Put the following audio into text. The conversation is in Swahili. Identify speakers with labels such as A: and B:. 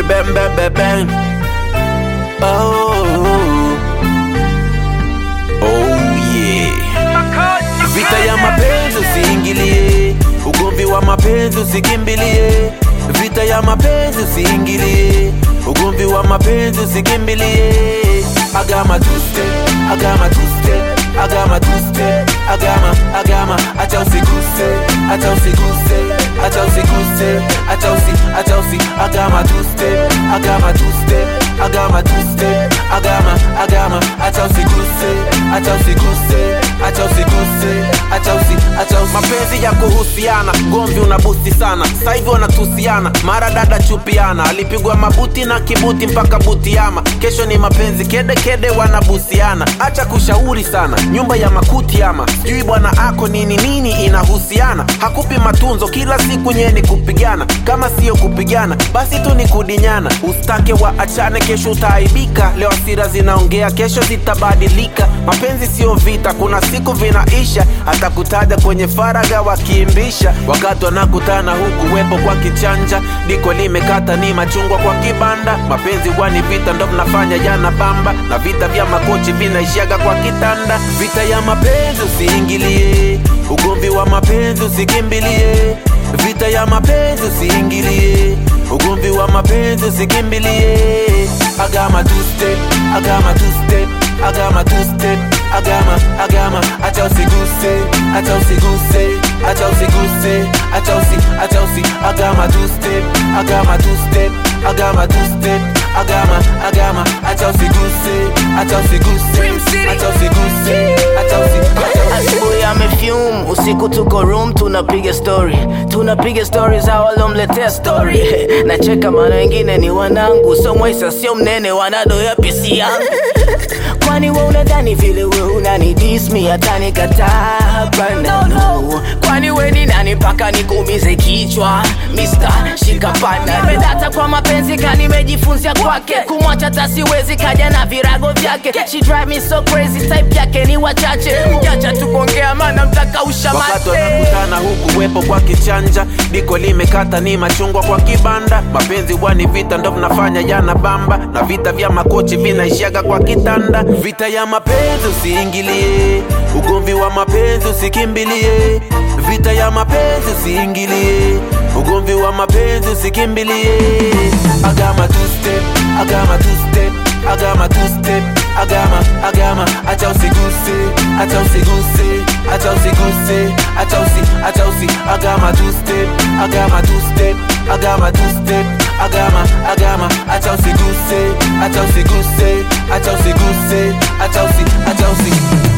A: bam bam bam bam. Oh, oh yeah. Vita ya mapenzi usiingilie, ugomvi wa mapenzi usikimbilie. Vita ya mapenzi usiingilie, ugomvi wa mapenzi usikimbilie. Agama tuste, agama tuste, agama tuste, agama, agama, acha usiguse, acha usiguse, acha usiguse, acha usi, acha usi, agama tuste, agama tuste, agama tuste, agama, agama, acha usiguse, acha usiguse, acha usiguse, acha usi, acha usi. Mapenzi ya kuhusiana, gomvi unabusti sana, sasa hivi wanatusiana, mara dada chupiana, alipigwa mabuti na kibuti mpaka butiama, kesho ni mapenzi kede kede wanabusiana, acha kushauri sana, nyumba ya makuti ama sijui bwana ako nini nini inahusiana, hakupi matunzo kila siku nye ni kupigana, kama siyo kupigana basi tu ni kudinyana, ustake wa achane, kesho utaaibika, leo hasira zinaongea, kesho zitabadilika, mapenzi siyo vita, kuna siku vinaisha, atakutaja kwenye faraga wakiimbisha, wakati wanakutana huku wepo kwa kichanja, diko limekata ni machungwa kwa kibanda, mapenzi wani vita ndo mnafanya jana bamba, na vita vya makochi vinaishaga kwa kitanda, vita ya mapenzi usiingilie, ugomvi wa mapenzi usikimbilie, vita ya mapenzi usiingilie, ugomvi wa mapenzi usikimbilie, agama two step, agama two step, agama two step, agama, agama, acha usiguse, acha usiguse, acha usiguse, acha usi, acha usi, agama two step, agama two step, agama two step, agama, agama, acha usiguse, acha usiguse, acha usiguse, acha usi, acha usi.
B: Asubuhi amefume, usiku tuko room, tunapiga story, tunapiga story za walomletea story. Nacheka maana wengine ni wanangu, so Mwaisa sio mnene, wanadoya pisi yangu. Kwani we unadhani vile we unani diss me hata nikataa bana no. Kwani we ni nani mpaka nikuumize kichwa Mr. Shikapana Nimedata kwa mapenzi ka nimejifunzia kwake Kumwacha tasiwezi kaja na virago vyake She drive me so crazy type yake ni wachache Ukiacha tu kuongea maana mtakausha
A: wakati
B: mate
A: wanakutana huku wepo kwa kichanja, diko limekata ni machungwa kwa kibanda, mapenzi wani vita ndo mnafanya jana bamba, na vita vya makochi vinaishaga kwa kitanda. Vita ya mapenzi usiingilie, ugomvi wa mapenzi usikimbilie, vita ya mapenzi usiingilie, ugomvi wa mapenzi usikimbilie. Agama two step, agama two step, agama two step, agama, agama, acha usiguse, acha usiguse, acha usiguse, acha usi, acha usi, agama two step, agama two step, agama two step, agama, agama, acha usiguse, acha usiguse, acha usiguse, acha usi, acha usi.